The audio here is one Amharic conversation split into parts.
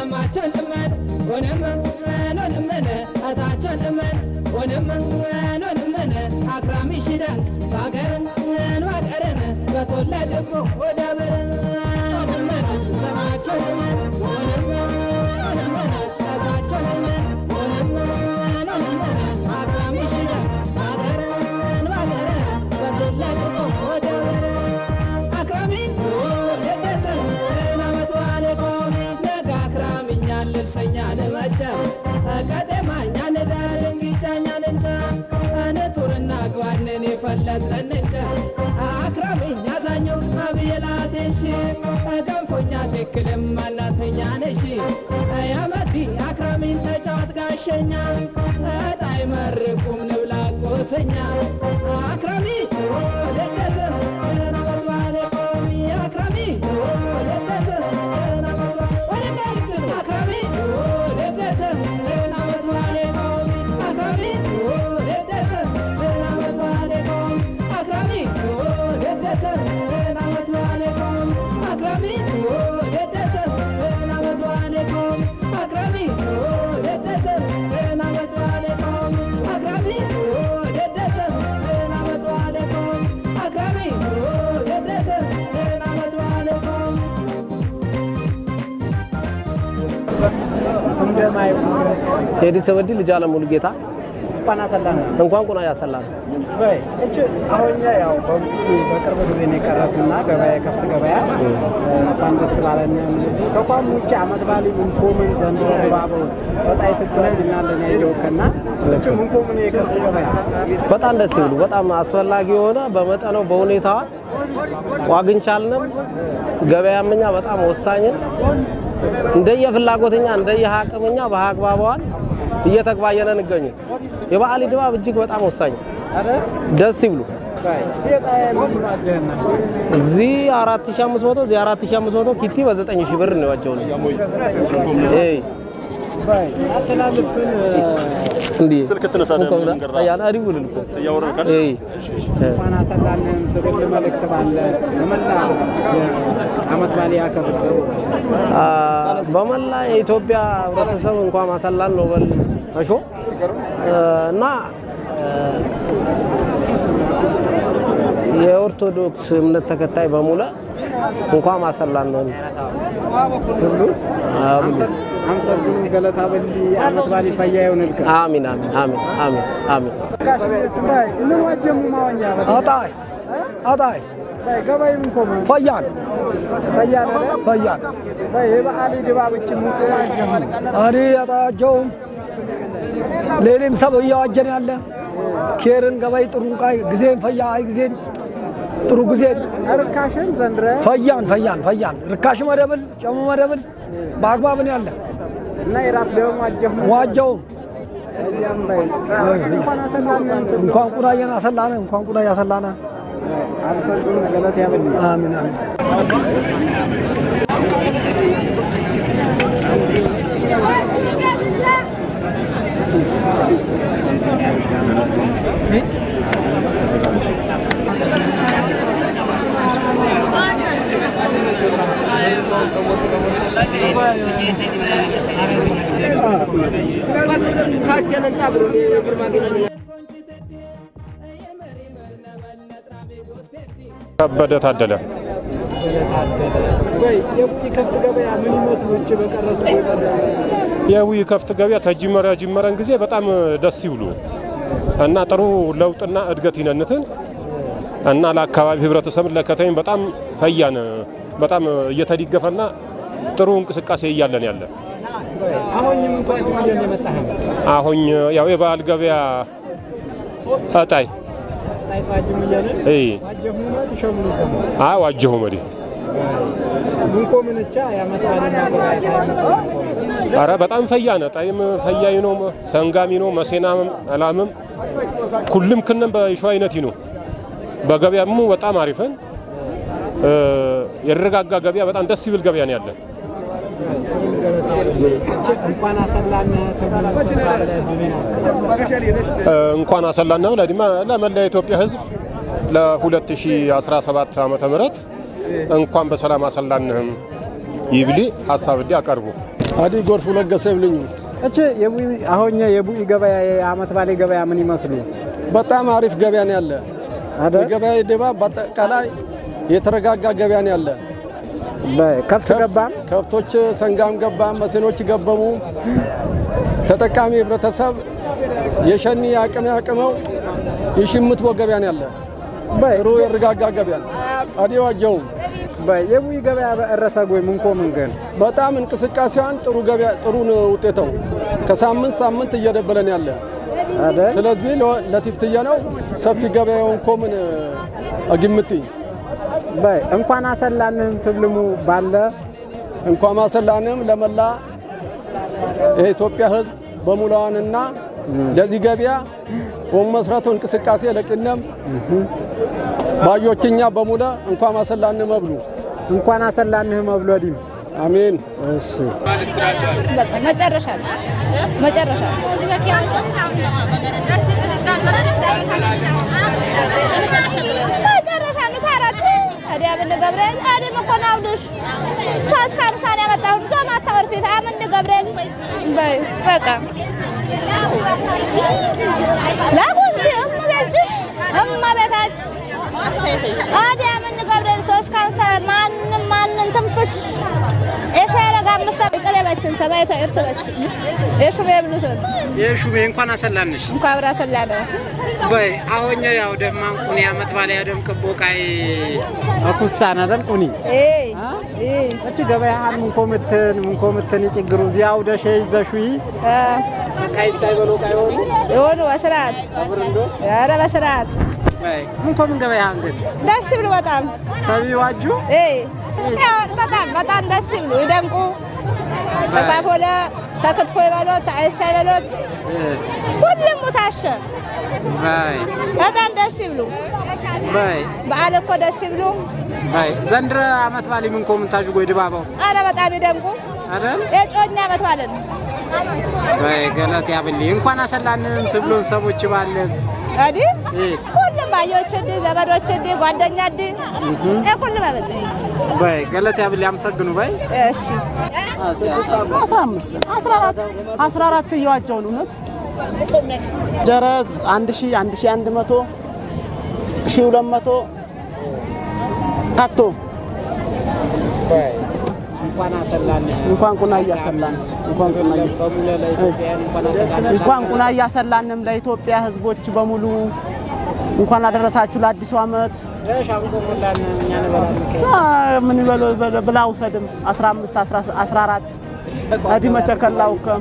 ሰማቸውን ልመን ሆነምን ሆነምን እታቸውን ልመን ሆነምን ሆነምን አክራሚ ሽዳን ባገርን ባገርን በተወለድቦ ወደ ብርን ሆነምን ሰማቸውን ልመን ሆነምን ሆነምን እታቸውን ልመን ሆነምን ሆነምን አክራሚ ሽዳን ባገርን ባገርን በተወለድቦ ወደ ብርን አክራሚ ደደትን ናመት ባለ ቆሚ ነጋ አክራሚኛ ልብሰኛ ንመጨ ቀጤማኛ ንዳ ድንጊጫኛ ንንጨ ንቱርና ግባንን የፈለጥን እንጨ አክራሚኛ ዛኞ አብየላቴንሺ ገንፎኛ ትክልም አናተኛ ነሺ ያመቲ አክራሚን ተጫዋት ጋሸኛ እጣይ መርቁም ንብላ ቆተኛ አክራሚ ደደትን ናመት ባለ ቆሚ አክራሚ ደደትን ናመት ባለ አክራሚ ደደትን ናመት ባለ ቆሚ አክራሚ ደደትን ናመት ባለ ቆሚ አክራሚ ደደትን ናመት ባለ ቆሚ አክራሚ ደደትን ናመት ባለ ቆሚ አክራሚ ደደትን ናመት ባለ ቆሚ አክራሚ ደደትን ናመት ባለ ቆሚ አክራሚ ደደትን ናመት ባለ ቆሚ ሄዲ ሰበዲ ልጅ አለም ሙሉ ጌታ እንኳን አሰላና እንኳን ቁና ያሰላል በይ እች አሁን ያው በቅርብ ጊዜ ነው የቀረሱና ገበያ ከፍት ገበያ እንኳን ደስ ስላለን ተቋም ውጭ አመት ባሊ ምንኮምን ዘንድሮ ድባቡ በጣም ትጓጅናለን ያየውከና እች ምንኮምን የከፍት ገበያ በጣም ደስ ይብሉ። በጣም አስፈላጊ የሆነ በመጠነው በሁኔታዋ ዋግንቻልንም ገበያምኛ በጣም ወሳኝን እንደየ ፍላጎተኛ እንደየ አቅምኛ በአግባቧን እየተግባየነ እንገኙ የበዓል ድባብ እጅግ በጣም ወሳኝ ደስ ይብሉ። በይ ዜጣ የምንዋጀህና እዚህ 4500 እዚህ 4500 ኪቲ በ9000 ብር ነው ያቸው እይ በይ አተላልፍን እንዴ ስልክ ትነሳለህ? እንኳን መንገድ አያና አሪውል ልኮ እያወረድክ እይ እንኳን አሰላንን ትግል መልእክት ባለ በመላ አመት ባሊ ያከብር ሰው አ፣ በመላ የኢትዮጵያ ህብረተሰብ እንኳን ማሰላን ነው በል እሾ እና የኦርቶዶክስ እምነት ተከታይ በሙሉ እንኳን ማሰላን ነው ሁሉ አምሰግኑ ገለታ በሊ አመት ባሊ ፈያ ይሆንልከ አሚን አሚን አሚን አሚን አሚን ምን ዋጀሙ ማወኛ አጣይ አጣይ ገባይ ምን ኮመ ፈያን ፈያን ፈያን በይ የበዓል ድባብች ሙቅ ዋጀሙ አሪ አጣጀውም ሌሊም ሰብ እያዋጀን ያለ ኬርን ገባይ ጥሩ ቃይ ጊዜን ፈያ አይ ጊዜን ጥሩ ጊዜን ርካሽን ዘንድረ ፈያን ፈያን ፈያን ርካሽ መደብል ጨሙ መደብል በአግባብን ያለ እና የራስ ደግሞ ዋጀሙ ዋጀውም እያም በይ እንኳን አሰላምን እንኳን ቁዳየን አሰላነ እንኳን ቁዳ ያሰላነ አምሰግኑ ገለታ ያበል አሚን አሚን ከበደ ታደለ በይ የቡጢ ከብት ገበያ ምን ይመስሉ እች በቀረሱ የዊ ከፍት ገበያ ተጅመሪያ ጅመረን ጊዜ በጣም ደስ ይብሉ እና ጥሩ ለውጥና እድገት ይነንትን እና ለአካባቢ ህብረተሰብን ለከተሜም በጣም ፈያን በጣም እየተዲገፈና ጥሩ እንቅስቃሴ እያለን ያለ አሁን ምን ቋጅ ሚሊዮን የመጣህ አሁን ያው የበዓል ገበያ እጣይ ቋጅ ሚሊዮን እይ ዋጀሙ ነው ይሸምኑ ደግሞ አ ዋጀሁ መዲ ምን ኮምንቻ ያመጣልና ገበያ አረ በጣም ፈያነ ጣይም ፈያይ ነው ሰንጋሚ ነው መሴናም አላምም ኩልም ክነም በሸዋ አይነት ነው በገበያሙ በጣም አሪፍን የተረጋጋ ገበያ በጣም ደስ ይብል ገበያ ነው ያለን። እንኳን አሰላነ ተባለ እንኳን አሰላና ለዲማ ለመላ የኢትዮጵያ ሕዝብ ለ2017 ዓመተ ምህረት እንኳን በሰላም አሰላንህም ይብሊ ሀሳብ እንዲ አቀርቡ አዲ ጎርፉ ለገሰ ይብልኝ እቺ የቡኢ አሁን የቡኢ ገበያ የአመት ባሌ ገበያ ምን ይመስሉ በጣም አሪፍ ገበያ ነው ያለ። አይደል? የገበያ ድባብ በአጠቃላይ የተረጋጋ ገበያ ነው ያለ። ከፍት ገባም ከብቶች ሰንጋም ገባም መሰኖች ገበሙ። ተጠቃሚ ህብረተሰብ የሸኒ አቅም ያቅመው የሽምት ገበያ ነው ያለ። ጥሩ የረጋጋ ገበያ ነው። አዲ ዋጀውም የቡኢ ገበያ በእረሰ ጎይ ምንኮ ምንገን በጣም እንቅስቃሴዋን ጥሩ ገበያ ጥሩ ነው ውጤተው ከሳምንት ሳምንት እየደበለን ያለ ስለዚህ ለ- ለቲፍትየ ነው ሰፊ ገበያውን ኮምን አግምቲ በይ እንኳን አሰላንህም ትብልሙ ባለ እንኳን ማሰላንም ለመላ የኢትዮጵያ ሕዝብ በሙላዋንና ለዚህ ገበያ ወመስረቱ እንቅስቃሴ ለቅነም ባዮችኛ በሙለ እንኳን ማሰላን መብሉ እንኳን አሰላንህ መብሎ ዲም አሜን። እሺ በቃ መጨረሻ ነው መጨረሻ ነው። መጨረሻ ነው። ታረቅ ታዲያ ምን ገብርኤል አዲ መኮና አውዱሽ ሶስት ከሀምሳ ነው ያመጣሁት ዞማ ታወርፊት አምን ገብርኤል በይ በቃ ላጉንሲ እመቤትሽ እመቤታች አዲያ ምን ገብርኤል ሶስት ከሀምሳ ማንም ማንን ትንፍሽ የሸረጋ አምስት ቀለበችን ሰማይታ እርትበች የሹሜ ብሉትን የሹሜ እንኳን አሰላንሽ እንኳ አብራ ሰላደ በይ አሁን ያው ደማንቁኒ አመት ባሌ ያደም ቅቦቃይ አኩሳና ደምቁኒ እቺ ገበያህን ምንኮ ምትን ምንኮ ምትን ይጭግሩ እዚያው ደሸ ይዘሹይ ካይሳይ በሎ ቃይሆኑ የሆኑ በስርዓት ኧረ በስርዓት በይ ምንኮ ምን ገበያህን ግን ደስ ብሎ በጣም ሰቢ ዋጁ ያው በጣም በጣም ደስ ብሎ ይደምቁ ተፋፎለ ተክትፎ ይበሎት ተአይሳ ይበሎት ሁሉም ታሸ በይ በጣም ደስ ይብሉ። በይ በዓል እኮ ደስ ይብሉ። በይ ዘንድረ አመት ባሌ ምንኮ ምንታዥ ጎይ ድባባው አረ በጣም ይደምቁ። አይደል የጮኛ ዓመት ባለን በይ ገለት ያብልኝ እንኳን አሰላንም ትብሎን ሰቦች ባለን አዲ ሁሉም ባዮች እንዲ ዘመዶች እንዲ ጓደኛ እንዲ ሁሉም አመት በይ ገለት ያብልኝ አመሰግኑ በይ እሺ አስራ አምስት አስራ አራት አስራ አራት እየዋጀውን እውነት ጀረዝ አንድ ሺ አንድ ሺ አንድ መቶ ሺ ሁለት መቶ ታቶ እንኳን አሰላን እንኳን ቁና እያሰላን እንኳን ቁና እንኳን ቁና እያሰላንም ለኢትዮጵያ ሕዝቦች በሙሉ እንኳን አደረሳችሁ ለአዲሱ ዓመት። አ፣ ምን ይበሉ በለ- ብላ ውሰድም 15 14 አዲ መቸከላው ከም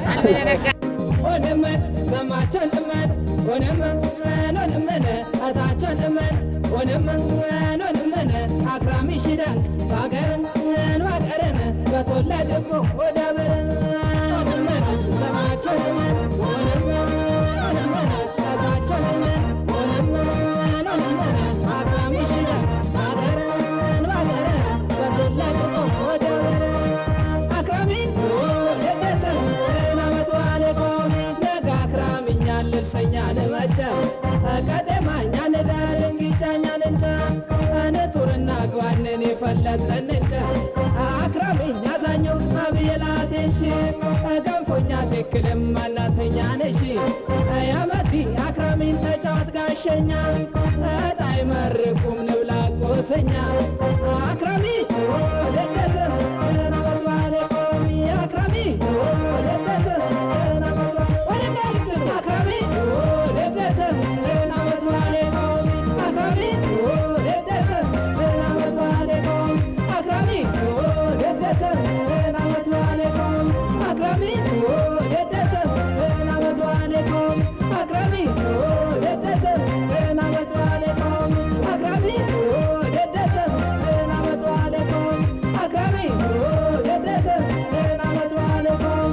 ሆነመን ሰማቸውን እመን ሆነመን ሆነመን አታቸውን እመን ሆነመን ሆነመን አክራሚ ሽዳን ባገርን ባገርን በተወለድቦ ወደ በርን ሆነመን ሰማቸውን እመን ሆነመን ሆነመን አታቸውን እመን ሆነመን ሆነመን አክራሚ ሽዳን ባገርን ባገርን በተወለድቦ ወደ በርን አክራሚ ወደደተ ናመት ዋለ ቆሚ ነጋ አክራሚኛ ልብሰኛ ልመጨም ቀጤማኛ ንዳልንጊጫኛ ንንጨ ንጡርና ግባንን የፈለጥረን እንጨ አክራሚኛ ዛኞ አብየላቴንሽ ገንፎኛ ትክልም ማናተኛ ነሽ ያመቲ አክራሚን ተጫዋት ጋሸኛ እጣይ መርቁም ንብላ ቆተኛ አክራሚ ወደደተ ናመት ዋለ ቆሚ አክራሚ ወደደተ ናመት ወደደተ አክራሚ ወደደተ ናመት ዋለ ቆሚ አክራሚ ወደደተ ናመት ዋለ ቆሚ አክራሚ ወደደተ ናመት ዋለ ቆሚ አክራሚ ወደደተ ናመት ዋለ ቆሚ አክራሚ ወደደተ ናመት ዋለ ቆሚ አክራሚ ወደደተ ናመት ዋለ ቆሚ አክራሚ ወደደተ ናመት ዋለ ቆሚ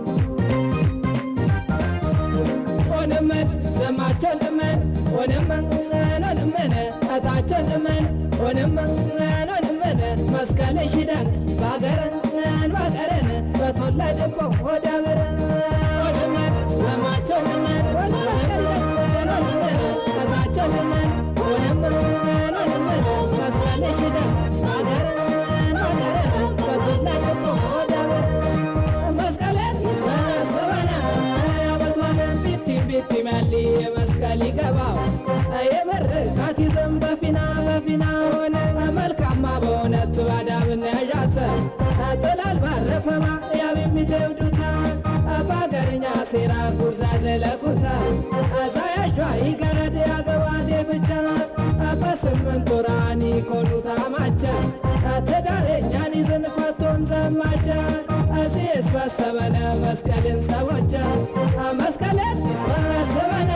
ሆነመን ዘማቸውን እመን ሆነመን ሆነመን እታቸውን እመን ሆነመን ሆነመን መስቀል ሽዳን ባገርን ባገርን በተወለድቦ ወደ በርን ሆነመን ዘማቸውን እመን ሆነመን እታቸውን እመን ሆነመን ሆነመን መስቀል ሽዳን ባገርን ባገርን በተወለድቦ ወደ በርን ጥላል ባረፈማ ያብ የሚተውዱታ በአገርኛ ሴራ ጉርዛ ዘለቁታ አዛያሿ ይገረድ ያገባዴ ብቻ በስምንት ወራኒ ኮኑታ ማቻ ትዳሬኛን ይዝን ኮቶም ዘማቻ እዚስ በሰበነ መስቀልን ሰቦቻ መስቀልን ይስበሰበነ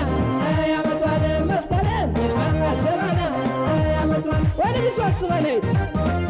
ያመቷል መስቀልን ይስበሰበነ ያመቷል ወደ ሚስበስበነ